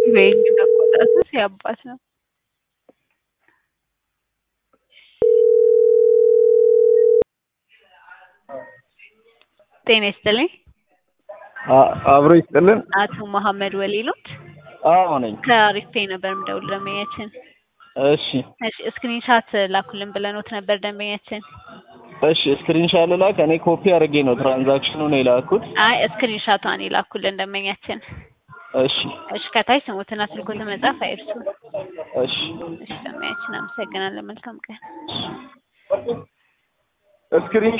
ወይኔ መቆጣትስ ያባት ነው። ጤና ይስጥልኝ። አብሮ ይስጥልን። አቶ መሐመድ ወሊሎት አዎ ነኝ። ከአሪፍ ፔይ ነበር የምደውል ደንበኛችን። እሺ እሺ ስክሪንሻት ላኩልን ብለኖት ነበር ደንበኛችን። እሺ ስክሪንሻት ልላክ። እኔ ኮፒ አድርጌ ነው ትራንዛክሽኑን የላኩት። አይ ስክሪንሻቷን የላኩልን ደንበኛችን። እሺ እሺ ከታች ስሙትና ስልኮትን መጻፍ አይርሱ። እሺ እሺ ደንበኛችን አመሰግናለን። መልካም ቀን። ስክሪን